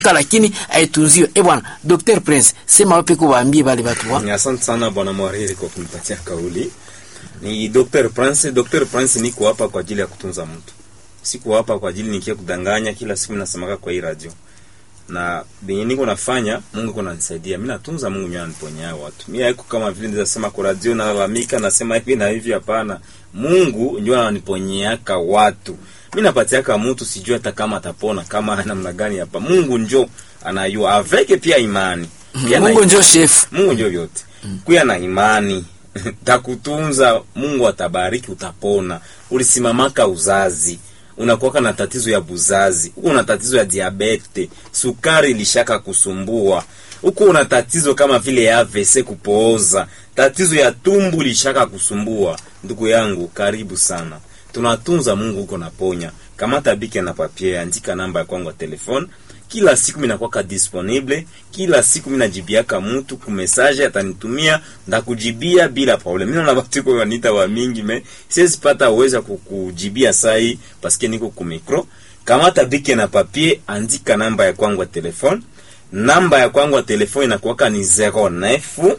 lakini aitunziwe. Eh bwana Dr. Prince, sema wapi kuwaambie wale watu wa. Asante sana bwana Mwariri kwa kunipatia kauli. Ni Dr. Prince, Dr. Prince niko hapa kwa ajili ya kutunza mtu. Siko hapa kwa ajili nikia kudanganya kila siku nasemaka kwa hii radio. Na benye niko nafanya Mungu kuna nisaidia. Mimi natunza Mungu nyo aniponya watu. Mimi haiko kama vile ndio sema kwa radio na lalamika nasema hivi na hivi hapana. Mungu ndio ananiponyeaka watu. Mimi napatiaka mtu sijui hata kama atapona kama namna gani hapa. Mungu njo anayua aveke pia imani. Pia na Mungu ndio chef. Mungu ndio vyote. Kuya na imani takutunza, Mungu atabariki, utapona. Ulisimamaka uzazi, unakuwaka na tatizo ya buzazi, huko una tatizo ya diabete, sukari ilishaka kusumbua, huko una tatizo kama vile ya AVC kupooza, tatizo ya tumbu lishaka kusumbua. Ndugu yangu, karibu sana, tunatunza. Mungu huko naponya. Kamata bike na papie, andika namba ya kwangu ya telefone kila siku minakwaka disponible, kila siku minajibiaka mtu ku message atanitumia, ndakujibia bila problem. Mimi naona watu kwa wanita wa mingi me siwezi pata uwezo kukujibia sai paske niko ku micro. Kamata bike na papier, andika namba ya kwangu ya telefone. Namba ya kwangu ya telefone inakuwaka ni 09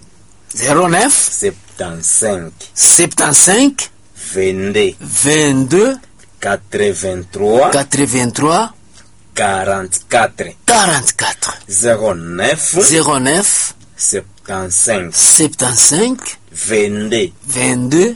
09 75 75 22 22 83 83 44 44 09 09 75 75 22 22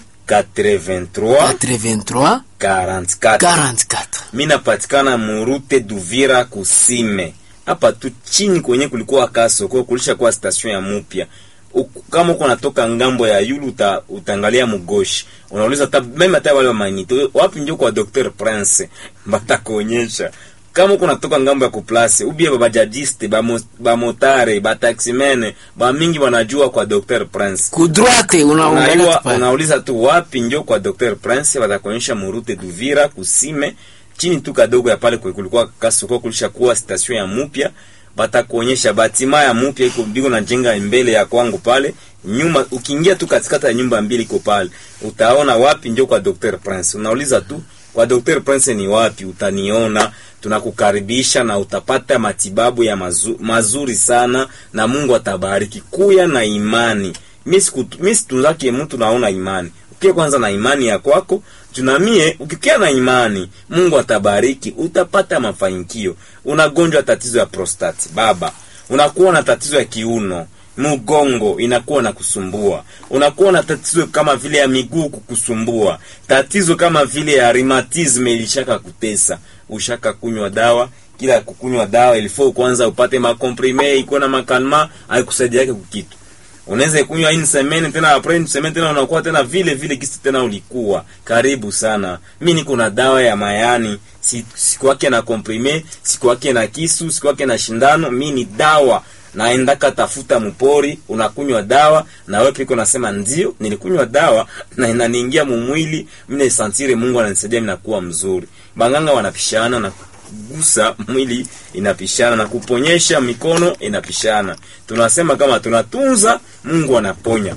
83 83 44 44 mi napatikana murute Duvira kusime hapa tu chini kwenye kulikuwa kasoko kulisha kuwa station ya mupya Uku- kama uko natoka ngambo ya yulu uta, utaangalia mugoshi unauliza ta meme hata wale wa manito wapi ndio kwa Dr Prince batakuonyesha kama uko natoka ngambo ya kuplace ubie babajadiste bamo- bamotare bataximene bamingi wanajua kwa Dr Prince kudroite unaangalia Unaiwa, tu pale. unauliza tu wapi njo kwa Dr Prince, watakuonyesha murute Duvira kusime chini tu kadogo ya pale kwe kulikuwa kasoko kulisha kuwa station ya mupya, batakuonyesha batima ya mupya iko biko na jenga mbele ya kwangu pale nyuma. Ukiingia tu katikati ya nyumba mbili iko pale, utaona wapi njo kwa Dr Prince. Unauliza tu kwa Dr Prince ni wapi, utaniona. Tunakukaribisha na utapata matibabu ya mazu, mazuri sana, na Mungu atabariki. Kuya na imani mi siku- mi situnzake mtu naona imani ukie kwanza na imani ya kwako tunamie ukikia na imani mungu atabariki utapata mafanikio unagonjwa tatizo ya prostati baba unakuwa na tatizo ya kiuno mgongo inakuwa na kusumbua unakuwa na tatizo kama vile ya miguu kukusumbua tatizo kama vile ya rheumatisme ilishaka kutesa ushaka kunywa dawa kila kukunywa dawa ilifo kwanza upate makomprime iko na makalma aikusaidiake kukitu unaweza kunywa une semaine tena après une semaine tena unakuwa tena vile vile kisi tena ulikuwa. Karibu sana, mi niko na dawa ya mayani, si siku yake na komprime, siku yake na kisu, siku yake na shindano. Mi ni dawa naendaka tafuta mpori, unakunywa dawa na wewe piko nasema ndio nilikunywa dawa na inaniingia mumwili, mimi santire Mungu ananisaidia, mimi nakuwa mzuri. Banganga wanapishana na gusa mwili inapishana na kuponyesha mikono inapishana. Tunasema kama tunatunza, Mungu anaponya.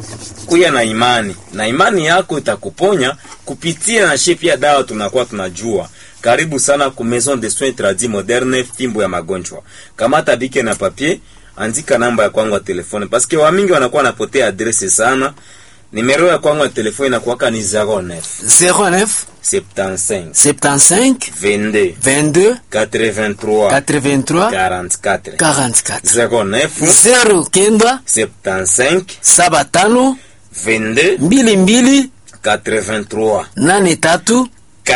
Kuya na imani, na imani yako itakuponya kupitia na shepi ya dawa. Tunakuwa tunajua. Karibu sana ku Maison de Soins Tradis Moderne, fimbo ya magonjwa. Kamata bike na papier, andika namba ya kwangu ya telefone, paske wamingi wanakuwa wanapotea adrese sana. Nimero ya kwangu ya telefone inakuwaka ni 09 09 75 75 22 22 83 83 44 44 09 0 kenda 75 saba tano 22 mbili mbili 83 nane tatu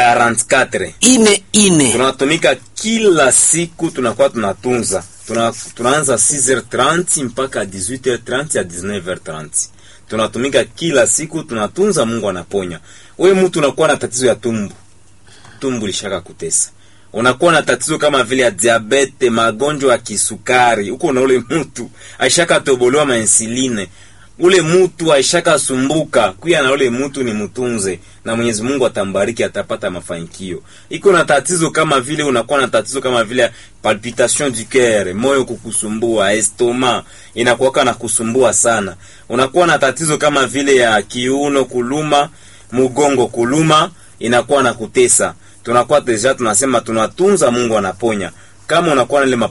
44 ine ine tunatumika kila siku, tunakuwa tunatunza tuna, tunaanza 6h30 mpaka 18h30 ya 19h30 tunatumika kila siku, tunatunza. Mungu anaponya. We mtu unakuwa na tatizo ya tumbu, tumbu lishaka kutesa, unakuwa na tatizo kama vile ya diabete, magonjwa ya kisukari, huko na ule mtu aishaka tobolewa mainsuline ule mutu aishaka sumbuka kuya na ule mutu ni mtunze, na Mwenyezi Mungu atambariki, atapata mafanikio. Iko na tatizo kama vile unakuwa na tatizo kama vile palpitation du coeur, moyo kukusumbua, estoma inakuwaka na kusumbua sana. Unakuwa na tatizo kama vile ya kiuno kuluma, mgongo kuluma, inakuwa na kutesa. Tunakuwa deja tunasema tunatunza, Mungu anaponya. kama unakuwa na ile